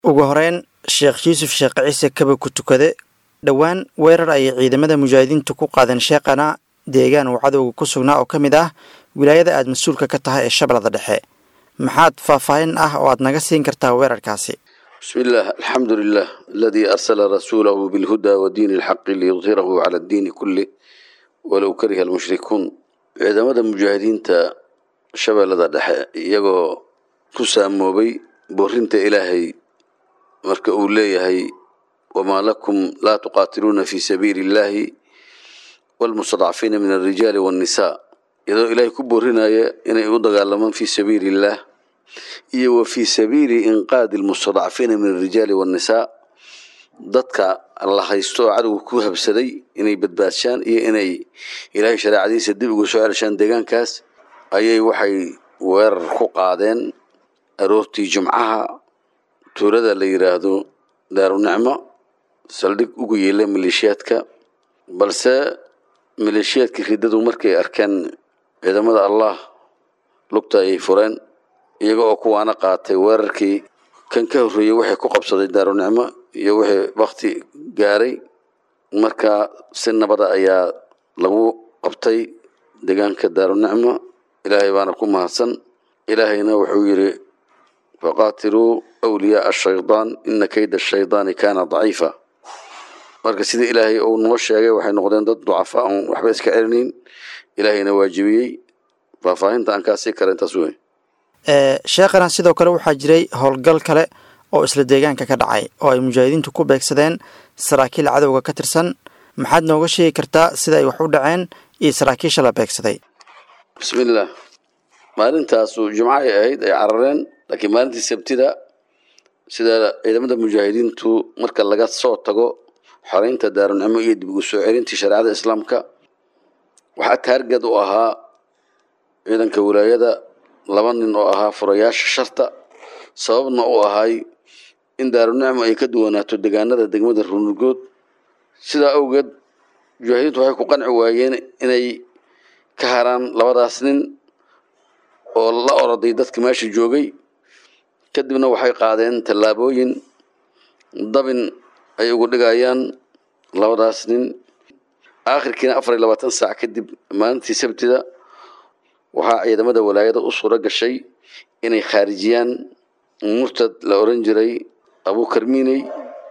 ugu horeyn sheekh yuusuf sheekh ciise kaba ku tukade dhowaan weerar ayay ciidamada mujaahidiintu ku qaadeen sheekhana deegaan uu cadowga ku sugnaa oo ka mid ah wilaayada aad mas-uulka ka tahay ee shabeellada dhexe maxaad faahfaahin ah oo aad naga siin kartaa weerarkaasi بسم الله الحمد لله الذي أرسل رسوله بالهدى ودين الحق ليظهره على الدين كله ولو كره المشركون ciidamada mujaahidiinta shabeellada dhexe iyagoo ku saamoobay boorinta ilaahay marka uu leeyahay wamaa lakum laa tuqaatiluuna fi sabiili illaahi walmustadcafiina min alrijaali waannisaa iyadoo ilaahay ku boorinaya inay u dagaalamaan fi sabiili illaah iyo wa fii sabiili inqaadi almustadcafiina min alrijaali waannisaa dadka la haysto oo cadowga ku habsaday inay badbaadshaan iyo inay ilaahay shareecadiisa dib uga soo celshaan deegaankaas ayay waxay weerar ku qaadeen aroortii jumcaha tuulada la yidhaahdo daarunicmo saldhig ugu yeela maleeshiyaadka balse maleeshiyaadkii riddadu markay arkeen ciidamada allah lugta ayay fureen iyaga oo kuwaana qaatay weerarkii kan ka horreeyey waxay ku qabsaday daarunicmo iyo wixii wakti gaaray marka si nabada ayaa lagu qabtay deegaanka daarunicmo ilaahay baana ku mahadsan ilaahayna wuxuu yidhi faqaatiluu wliyaaa ashaydaan ina kayda ashaydaani kaana daciifa marka sida ilaahay uu noo sheegay waxay noqdeen dad ducafa oon waxba iska celinayn ilaahayna waajibiyey faahfaahinta aan kaasii kara intaas wey sheekhana sidoo kale waxaa jiray howlgal kale oo isla deegaanka ka dhacay oo ay mujaahidiintu ku beegsadeen saraakiil cadowga ka tirsan maxaad nooga sheegi kartaa sida ay wax u dhaceen iyo saraakiisha la beegsaday bismillaah maalintaasu jumco ay ahayd ay carareen laakiin maalintii sabtida sida ciidamada mujaahidiintu marka laga soo tago xoreynta daarunicmo iyo dib ugu soo celintii shareecada islaamka waxaa taargad u ahaa ciidanka wilaayada laba nin oo ahaa furayaasha sharta sababna u ahay in daarunicmo ay ka duwanaato deegaanada degmada runugood sidaa awgeed mujaahidiintu waxay ku qanci waayeen inay ka haraan labadaas nin oo la oroday dadka meesha joogay kadibna waxay qaadeen tallaabooyin dabin ay ugu dhigayaan labadaas nin aakhirkiina afar iyo labaatan saac kadib maalintii sabtida waxaa ciidamada walaayada u suuro gashay inay khaarijiyaan murtad la oran jiray abuukarmiiney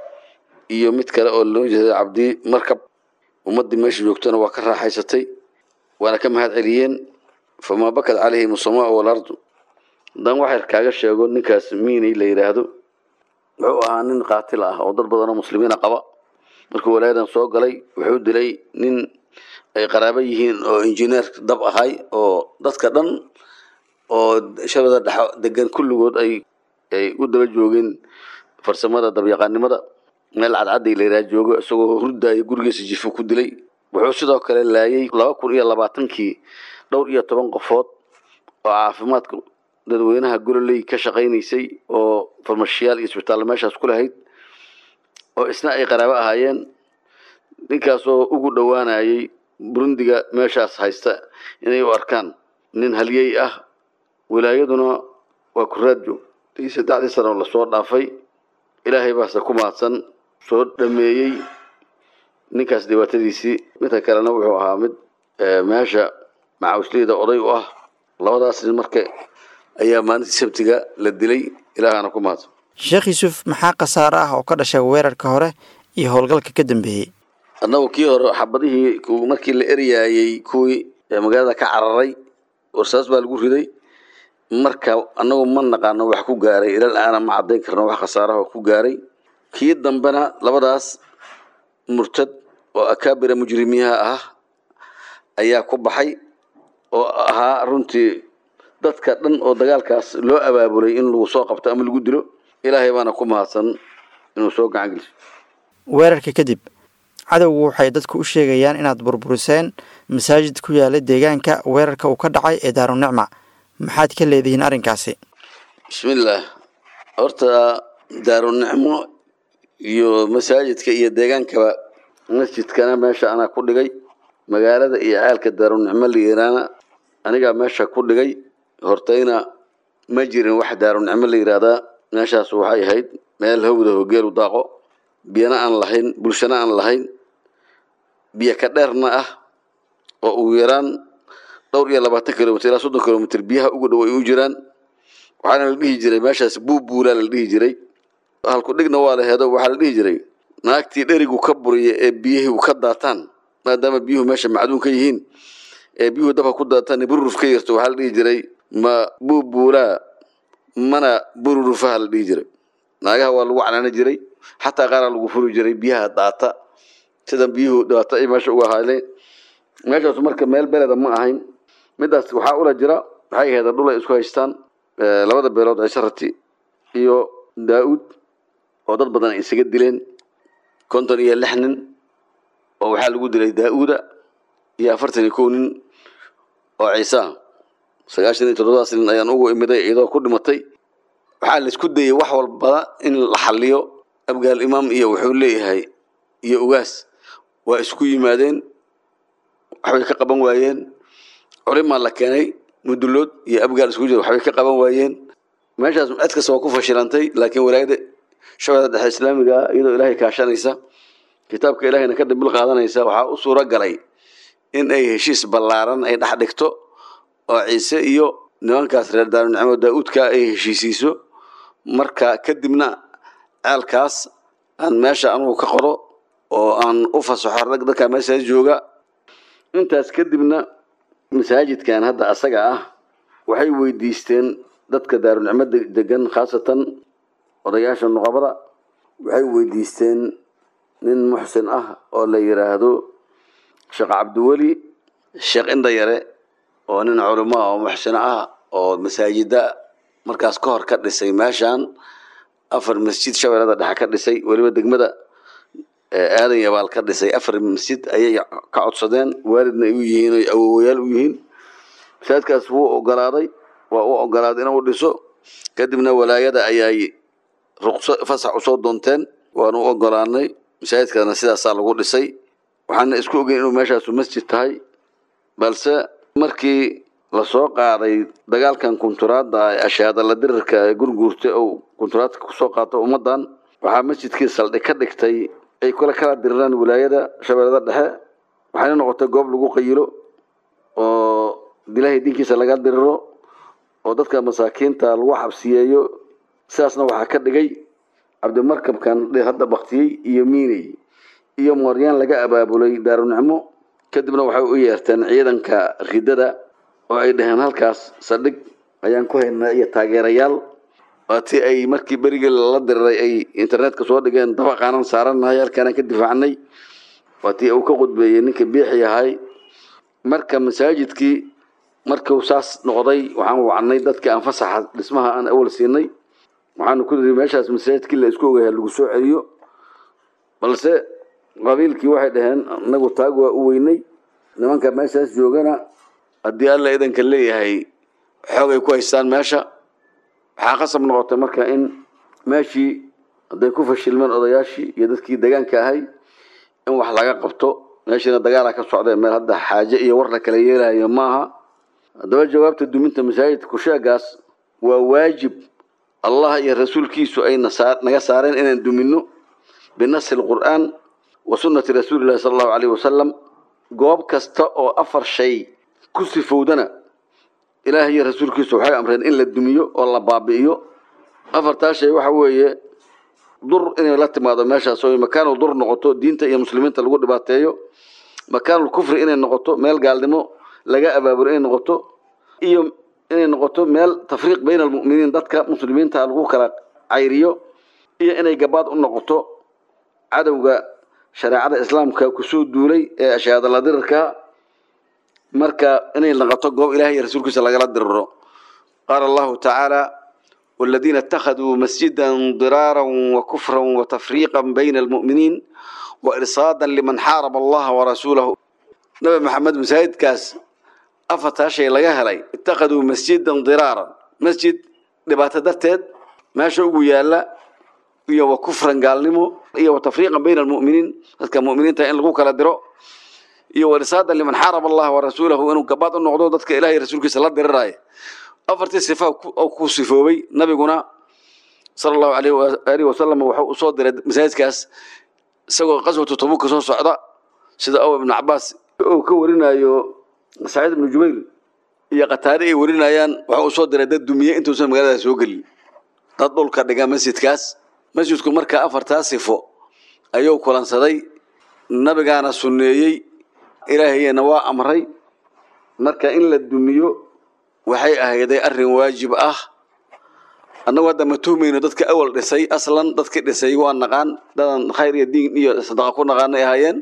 iyo mid kale oo loo jeeday cabdi markab ummaddii meesha joogtana waa ka raaxaysatay waana ka mahad celiyeen famaa bakad calayhim asamaau waalardu haddaan waxyar kaaga sheego ninkaas miiney la yidhaahdo wuxuu ahaa nin qaatil ah oo dad badanoo muslimiina qaba markuu walaayadan soo galay wuxuu dilay nin ay qaraabo yihiin oo injineer dab ahay oo dadka dhan oo shabada dhex degan kulligood ay ay u daba joogeen farsamada dabyaqaanimada meel cadcadday layidhaha joogo isagoo hurdaayo gurigiisa jifo ku dilay wuxuu sidoo kale laayay laba kun iyo labaatankii dhowr iyo toban qofood oo caafimaadka dadweynaha gololey ka shaqaynaysay oo farmashiyaal iyo isbitaallo meeshaas ku lahayd oo isna ay qaraabo ahaayeen ninkaasoo ugu dhowaanayay burundiga meeshaas haysta inay u arkaan nin halyey ah wilaayaduna waa kuraajo tii saddexdii sano lasoo dhaafay ilaahay baase ku mahadsan soo dhameeyey ninkaas dhibaatadiisii midka kalena wuxuu ahaa mid meesha macawisleyda oday u ah labadaas nin marka ayaa maalintii sabtiga la dilay ilaahana ku mahadsan sheekh yuusuf maxaa khasaare ah oo ka dhashay weerarka hore iyo howlgalka ka dambeeyey annagu kii hore xabadihii markii la eryaayey kuwii magaalada ka cararay warsaas baa lagu riday marka annagu ma naqaano wax ku gaaray ilal aana ma caddayn karno wax khasaaraha ku gaaray kii dambena labadaas murtad oo akaabira mujrimiyaha ah ayaa ku baxay oo ahaa runtii dadka dhan oo dagaalkaas loo abaabulay in lagu soo qabto ama lagu dilo ilaahay baana ku mahadsan inuu soo gacan geliso weerarka kadib cadowgu waxay dadku u sheegayaan inaad burburiseen masaajid ku yaala deegaanka weerarka uu ka dhacay ee daarunicma maxaad ka leedihiin arrinkaasi bismillaah horta daarunicmo iyo masaajidka iyo deegaankaba masjidkana meesha anaa ku dhigay magaalada iyo caalka daarunicmo layiraana anigaa meesha ku dhigay hortayna ma jirin wax daarunicmo la yiraahdaa meeshaas waxay ahayd meel hawda hogeelu daaqo biyana aan lahayn bulshana aan lahayn biyo ka dheerna ah oo ugu yaraan dhowr iyo labaatan kilomitr ilaa soddon kilomitr biyaha ugu dhow ay u jiraan waxaana la dhihi jiray meeshaas buubuulaa la dhihi jiray halku dhigna waa la heedo waxaa la dhihi jiray naagtii dherigu ka buriya ee biyihii ka daataan maadaama biyuhu meesha macduun ka yihiin ee biyuhu dabka ku daataan bururuf ka yarto waxaa la dhihi jiray ma buubuulaa mana bururufaha la dhihi jiray naagaha waa lagu canaani jiray xataa qaaraa lagu furi jiray biyaha daata sida biyuhu dhibaato ay meesha uga ahaaleen meeshaasu marka meel beleda ma ahayn midaas waxaa ula jira waxay ahayd dhul ay isku haystaan labada beelood cisharati iyo daa-uud oo dad badan ay isaga dileen konton iyo lix nin oo waxaa lagu dilay daa-uuda iyo afartan iyo kow nin oo ciisa sagaashan iyo toddobadaas nin ayaan ugu imiday iyadoo ku dhimatay waxaa la isku dayay wax walbada in la xaliyo abgaal imaam iyo wuxuu leeyahay iyo ugaas waa isku yimaadeen waxbay ka qaban waayeen culimaa la keenay mudulood iyo abgaal isku jira waxbay ka qaban waayeen meeshaas cid kasta waa ku fashilantay laakiin walaayada shabeellada dhexe islaamiga ah iyadoo ilaahay kaashanaysa kitaabka ilaahayna ka dambil qaadanaysa waxaa u suuro galay in ay heshiis ballaaran ay dhex dhigto oo ciise iyo nimankaas reer daarunicmo daa-uudka ay heshiisiiso marka kadibna ceelkaas aan meesha anugu ka qoro oo aan u fasaxo rag dadka meeshaas jooga intaas kadibna masaajidkan hadda asaga ah waxay weydiisteen dadka daarunicmo degan khaasatan odayaasha nuqabada waxay weydiisteen nin muxsin ah oo la yiraahdo sheekh cabdiweli sheekh indhayare oo nin culimo oo muxsino ah oo masaajida markaas ka hor ka dhisay meeshan afar masjid shabeellada dhexe ka dhisay weliba degmada aadan yabaal ka dhisay afar masjid ayay ka codsadeen waalidna ay u yihiin oy awowayaal u yihiin masaajidkaas wuu ogolaaday waa u ogolaaday inuu dhiso kadibna walaayada ayay ruqso fasax usoo doonteen waanu u ogolaanay masaajidkaasna sidaasaa lagu dhisay waxaana isku ogeyn inuu meeshaasu masjid tahay balse markii lasoo qaaday dagaalkan kunturaadda ee ashaadala dirirka ee gurguurta ou kunturaadka kusoo qaato ummadan waxaa masjidkii saldhig ka dhigtay ay kula kala diriraan wilaayada shabeellada dhexe waxayna noqotay goob lagu qayilo oo ilaahay diinkiisa laga diriro oo dadka masaakiinta lagu xabsiyeeyo sidaasna waxaa ka dhigay cabdimarkabkan hadda baktiyey iyo miiney iyo mooryaan laga abaabulay daarunicmo kadibna waxay u yeerteen ciidanka ridada oo ay dhaheen halkaas saldhig ayaan ku haynaa iyo taageerayaal waatii ay markii berigii lala diriray ay internetka soo dhigeen dabaqaanan saaranahay halkaanaan ka difaacnay waatii uu ka qudbeeyey ninka biixi ahay marka masaajidkii markuu saas noqday waxaan wacnay dadkii aan fasaxa dhismaha aan awal siinay waxaanu ku niri meeshaas masaajidkii la isku ogayaa lagu soo celiyo balse qabiilkii waxay dhaheen inagu taag waa u weynay nimanka meeshaas joogana haddii alla idanka leeyahay xoogay ku haystaan meesha waxaa qasab noqotay marka in meeshii hadday ku fashilmeen odayaashii iyo dadkii degaanka ahay in wax laga qabto meeshiina dagaalaa ka socda meel hadda xaaje iyo war la kala yeelayo maaha haddaba jawaabta duminta masaajidka kusheegaas waa waajib allah iyo rasuulkiisu ay naga saareen inaan dumino binasi lqur'aan wa sunnati rasuulillahi sala allahu alayhi wasalam goob kasta oo afar shay ku sifowdana ilaahay iyo rasuulkiisu waxay amreen in la dumiyo oo la baabi'iyo afartaa shay waxa weeye dur inay la timaado meeshaas oo makaanul dur noqoto diinta iyo muslimiinta lagu dhibaateeyo makaanul kufri inay noqoto meel gaalnimo laga abaabulo inay noqoto iyo inay noqoto meel tafriiq bayna almu'miniin dadka muslimiinta lagu kala cayriyo iyo inay gabaad u noqoto cadowga shareecada islaamka kusoo duulay ee ashaadala dirirka marka inay noqoto goob ilahay iyo rasuulkiisa lagala diriro qaala allahu tacaala والذين اتخذوا مسجدا ضرارا وكفرا وتفريقا بين المؤمنين وإرصادا لمن حارب الله ورسوله نبي محمد مسايد كاس أفتا شيء لغا هلي اتخذوا مسجدا ضرارا مسجد لبات درتد ما شوقوا يالا iyo wa kufran gaalnimo iyo wa tafriiqan bayna almu'miniin dadka mu'miniinta in lagu kala diro iyo wa risaadan liman xaaraba allaha wa rasuulahu inuu gabaad u noqdo dadka ilaahay rasuulkiisa la diriraayo afartii sifa oo ku sifoobay nabiguna sala allahu alayh waalihi wasalam wuxuu u soo diray masaajidkaas isagoo qaswatu tabuka soo socda sida ow ibnu cabaas uu ka warinayo saciid ibnu jubayr iyo khataare ay warinayaan wuxuu u soo diray dad dumiye intuusan magaalada soo gelin dad dhulka dhiga masjidkaas masjidku markaa afartaa sifo ayuu kulansaday nabigaana sunneeyey ilaahayna waa amray marka in la dumiyo waxay ahayday arrin waajib ah annagu hadda ma tuhmayno dadka awal dhisay aslan dadkii dhisay waa naqaan dadan khayr iyo diin iyo sadaqa ku naqaanay ahaayeen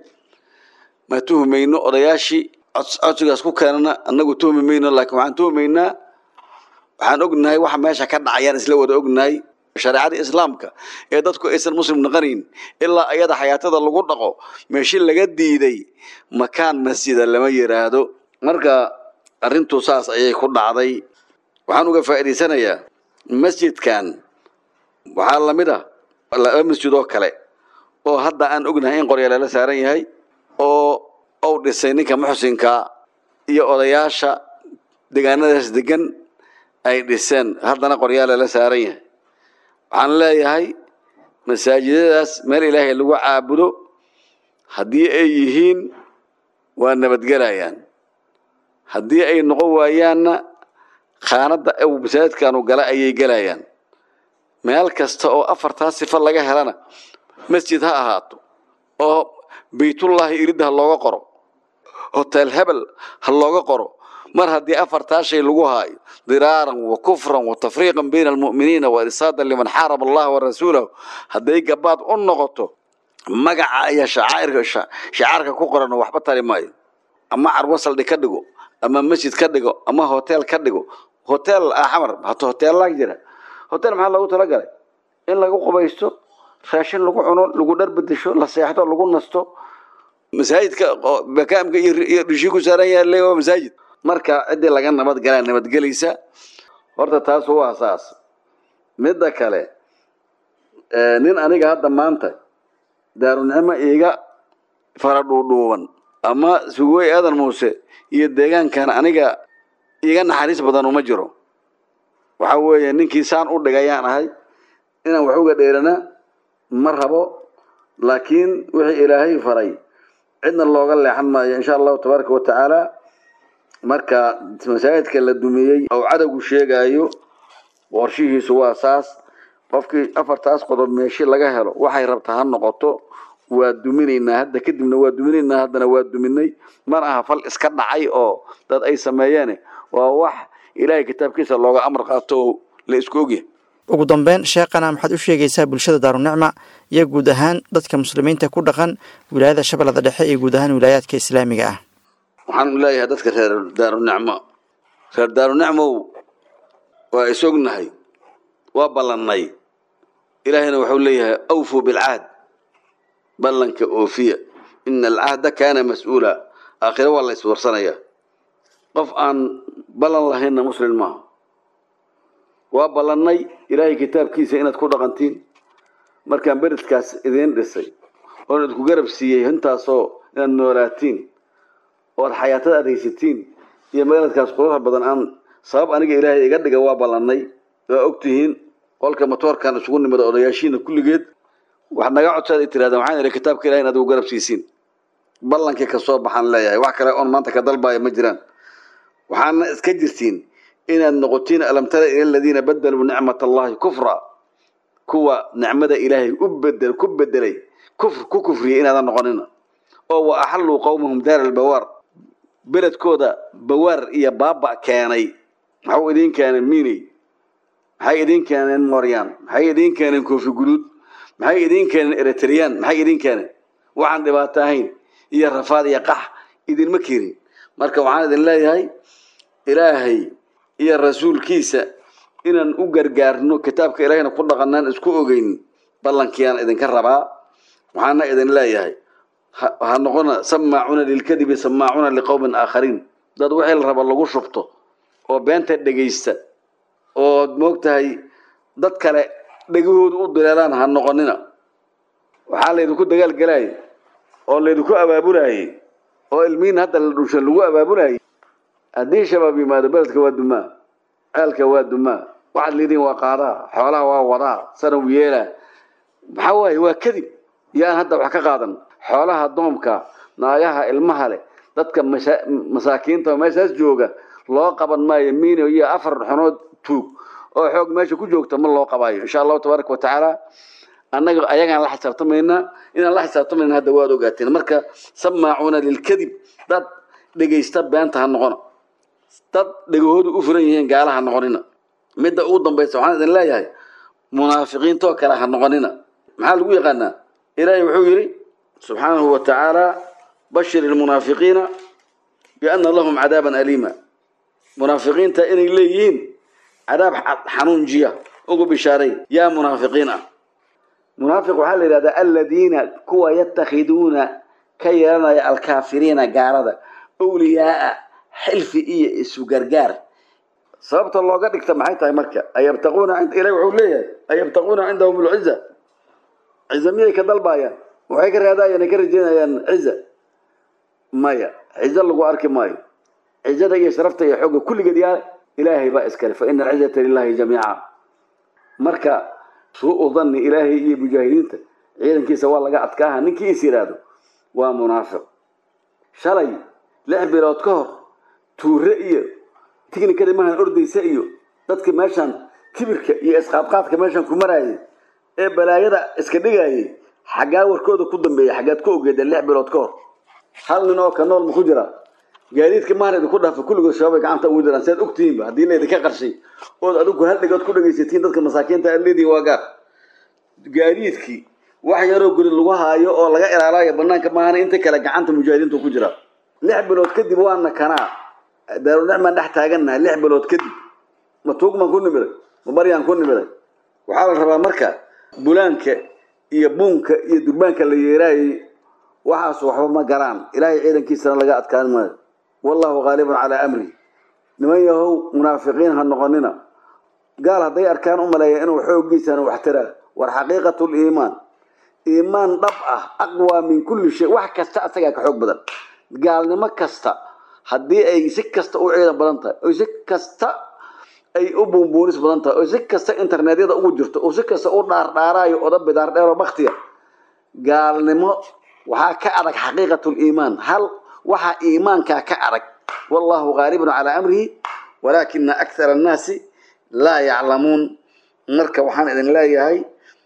ma tuhmayno odayaashii codsigaas ku keenana annagu tuhmi mayno laakiin waxaan tuhmaynaa waxaan ognahay waxa meesha ka dhacayaan isla wada ognahay shareecadii islaamka ee dadku aysan muslim noqonayn ilaa ayada xayaatada lagu dhaqo meeshi laga diiday makaan masjida lama yiraahdo marka arrintu saas ayay ku dhacday waxaan uga faa'iidaysanayaa masjidkan waxaa lamid ah laba masjid oo kale oo hadda aan ognahay in qorya lala saaran yahay oo ou dhisay ninka muxsinka iyo odayaasha deegaanadaas degan ay dhiseen haddana qoryaa lala saaran yahay waxaan leeyahay masaajidadaas meel ilaahay lagu caabudo haddii ay yihiin waa nabadgelayaan haddii ay noqon waayaanna khaanadda u masaajidkanu gala ayay gelayaan meel kasta oo afartaa sifo laga helana masjid ha ahaato oo baytullaahi iridda ha looga qoro hotel hebel ha looga qoro mar haddii afartaa shay lagu haayo diraaran wa kufran wa tafriiqan bayna almu'miniina wa irsaadan liman xaaraba allaha wa rasuulahu hadday gabaad u noqoto magaca iyo shacairka shacaarka ku qoran waxba tari maayo ama carwo saldhi ka dhigo ama masjid ka dhigo ama hotel ka dhigo hotel xamar hata hoteellaa jira hotel maxaa loogu talagalay in lagu qubaysto raashin lagu cuno lagu dhar bedesho la seexdo lagu nasto masaajidka makaamka iyo dhishii ku saaran yahay waa masaajid marka ciddii laga nabad galaa nabadgelaysa horta taas waa saas midda kale nin aniga hadda maanta daarunicmo iiga fara dhuudhuuban ama sugooy aadan muuse iyo deegaankan aniga iiga naxariis badan uma jiro waxa weeye ninkii saan u dhigayaan ahay inaan wax uga dheerana ma rabo laakiin wixii ilaahay faray cidna looga leexan maayo insha allahu tabaaraka wa tacaala marka masaajidka la dumiyey oo cadowgu sheegayo qorshihiisu waa saas qofkii afartaas qodob meeshi laga helo waxay rabtaa ha noqoto waa duminaynaa hadda kadibna waa duminaynaa haddana waa duminay mar aha fal iska dhacay oo dad ay sameeyeen waa wax ilaahay kitaabkiisa looga amar qaato oo la isku ogyahay ugu dambeyn sheekhana maxaad u sheegaysaa bulshada daarunicma iyo guud ahaan dadka muslimiinta ku dhaqan wilaayada shabeellada dhexe iyo guud ahaan wilaayaadka islaamiga ah waxaan leeyahay dadka reer daarunicmo reer daarunicmow waa isognahay waa ballannay ilaahayna wuxuu leeyahay awfuu bilcahd ballanka oofiya ina alcahda kaana mas-uula aakhiro waa la iswarsanaya qof aan ballan lahaynna muslim maaha waa ballannay ilaahay kitaabkiisa inaad ku dhaqantiin markaan beredkaas idiin dhisay oon idku garab siiyey intaasoo inaad noolaatiin ood xayaatada aad haysatiin iyo meeladkaas quruxa badan aan sabab aniga ilaahay iga dhiga waa ballannay waa ogtihiin qolka matoorkan isugu nimida odayaashiina kulligeed wax naga codsaad ay tirahdeen waxaan idhi kitaabka ilahay inaad ugu garab siisiin ballankii kasoo baxaan leeyahay wax kale oon maanta ka dalbaayo ma jiraan waxaana iska jirtiin inaad noqotiin alam tara ila aladiina badaluu nicmat allahi kufra kuwa nicmada ilaahay u bedel ku bedelay kufr ku kufriyay inaadan noqonina oo wa axalluu qowmahum daara albawaar beledkooda bawaar iyo baaba keenay maxuu idiin keeneen miiney maxay idiin keeneen moryaan maxay idiin keeneen koofi guduud maxay idiin keeneen eritreyaan maxay idiin keeneen waxaan dhibaato ahayn iyo rafaad iyo qax idinma keenin marka waxaan idin leeyahay ilaahay iyo rasuulkiisa inaan u gargaarno kitaabka ilaahayna ku dhaqanaan isku ogeyn ballankiyaan idinka rabaa waxaana idin leeyahay ha noqona samaacuuna lilkadibi samaacuuna liqowmin aakhariin dad wixii la raba lagu shubto oo beenta dhegaysta oo moogtahay dad kale dhegahoodu u dileelaan ha noqonina waxaa laydinku dagaalgelayay oo laydinku abaabulayay oo ilmihiin hadda la dhushan lagu abaabulayay haddii shabaab yimaado beledka waa dumaa ceelka waa dumaa waxaad leediin waa qaadaa xoolaha waa wadaa sanaw yeelaa maxaa waaye waa kadib yaan hadda wax ka qaadan xoolaha doomka naagaha ilmaha leh dadka masaakiinta oo meeshaas jooga loo qaban maayo miino iyo afar xunood tuug oo xoog meesha ku joogta ma loo qabaayo insha allahu tabaaraka watacaala annaga ayagaan la xisaabtamaynaa inaan la xisaabtamayna hadda waad ogaateen marka samaacuuna lilkadib dad dhegaysta beenta ha noqona dad dhegahoodu u furan yihiin gaala ha noqonina midda ugu dambaysa waxaan idin leeyahay munaafiqiintoo kale ha noqonina maxaa lagu yaqaanaa ilaahay wuxuu yidhi subxaanahu wa tacaala bashir ilmunaafiqiina biana lahum cadaaban aliima munaafiqiinta inay leeyihiin cadaab xanuunjiya ugu bishaaray yaa munaafiqiin ah munaafiq waxaa la yidhahdaa aladiina kuwa yatakhiduuna ka yeelanaya alkaafiriina gaalada awliyaaa xilfi iyo isu gargaar sababta looga dhigta maxay tahay marka ayabtaquuna ilahi wuxuu leeyahay ayabtaquuna cindahum lciza ciza miyay ka dalbaayaan waxay ka raadayaan ay ka rajeynayaan ciza maya cizo lagu arki maayo cizada iyo sharafta iyo xooga kulligeed yaa ilaahay baa iskale fa ina alcizata lilahi jamiica marka suu danni ilaahay iyo mujaahidiinta ciidankiisa waa laga adkaaha ninkii is yidhaahdo waa munaafiq shalay lix bilood ka hor tuure iyo tignikada mahan ordaysa iyo dadka meeshaan kibirka iyo isqaadqaadka meeshaan ku maraayay ee balaayada iska dhigayay xaggaa warkooda ku dambeeya xaggaad ku ogeeda lix bilood ka hor hal nin oo ka nool ma ku jira gaadiidka mahan idinku dhaafa kulligood shabaabay gacanta ugu jiraan si aad ogtihiinba haddii laydinka qarshay ood adigu hal dhigood ku dhegaysatiin dadka masaakiinta aad leedihin waa gaar gaadiidkii wax yaroo guri lagu haayo oo laga ilaalayo banaanka maahana inta kale gacanta mujaahidiintu ku jira lix bilood kadib waana kanaa daarunicmaan dhex taagannahay lix bilood kadib ma tuugmaan ku nimiday ma baryaan ku nimiday waxaa la rabaa marka bulaanka iyo buunka iyo durbaanka la yeeraayay waxaas waxba ma garaan ilaahay ciidankiisana laga adkaan maayo wallahu haalibun calaa amri niman yahow munaafiqiin ha noqonina gaal hadday arkaan u maleeya inuu xooggiisana wax tiraa war xaqiiqatu liimaan iimaan dhab ah aqwaa min kulli shay wax kasta asagaa ka xoog badan gaalnimo kasta haddii ay si kasta u ciidan badan tahay oo si kasta ay u buunbuunis badan tahay oo si kasta internetyada ugu jirto oo si kasta u dhaardhaaraayo oda bidaar dheero baktiya gaalnimo waxaa ka adag xaqiiqatu liimaan hal waxaa iimaankaa ka adag wallahu haalibun calaa amrihi walaakina akthara annaasi laa yaclamuun marka waxaan idin leeyahay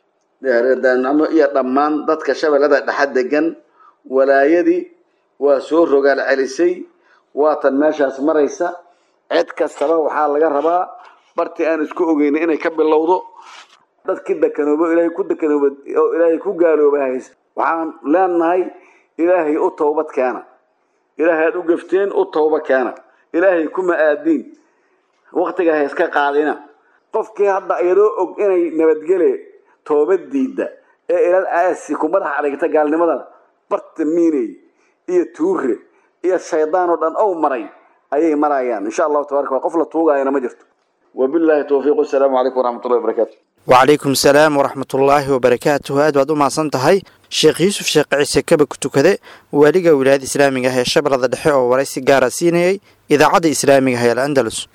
reerdaanimo iyo dhammaan dadka shabeellada dhexa degan walaayadii waa soo rogaal celisay waatan meeshaas maraysa cid kastaba waxaa laga rabaa bartii aan isku ogeyna inay ka bilowdo dadkii dekanoobo ilaahay ku dekanooba oo ilaahay ku gaalooba haysa waxaan leenahay ilaahay u towbad keena ilaahay aad u gafteen u towba keena ilaahay kuma aadiin waktiga ha iska qaadina qofkii hadda iyadoo og inay nabadgele toobad diidda ee ilal aasi ku madaxa adhigta gaalnimadana barta miiney iyo tuure iyo shaydaan oo dhan ow maray ayay marayaan insha allahu tabaraka qof la tuugaayana ma jirto wabillahi towfiiq wasalaamu calaykum waraxmatullahi wabarakaatu wacalaykum salaam waraxmatullaahi wabarakaatuhu aad baad u mahadsan tahay sheekh yuusuf sheekh ciise kaba ku tukade waaliga wilaayada islaamiga ah ee shabeellada dhexe oo waraysi gaara siinayay idaacadda islaamiga ah ee al andalus